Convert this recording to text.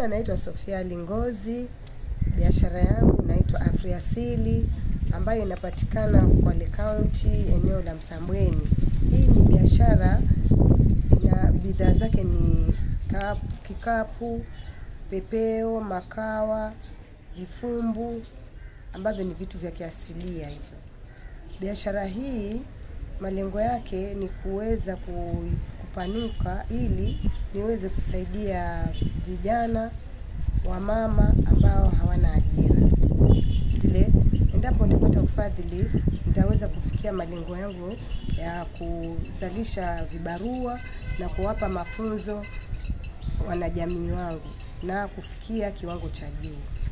majina naitwa Sofia Lingozi. Biashara yangu inaitwa Afriasili ambayo inapatikana Kwale County, eneo la Msambweni. Hii ni biashara ina bidhaa zake ni kapu, kikapu, pepeo, makawa, vifumbu ambavyo ni vitu vya kiasilia hivyo. Biashara hii malengo yake ni kuweza ku- kupanuka ili niweze kusaidia vijana wamama ambao hawana ajira. Vile endapo nitapata ufadhili, nitaweza kufikia malengo yangu ya kuzalisha vibarua na kuwapa mafunzo wanajamii wangu na kufikia kiwango cha juu.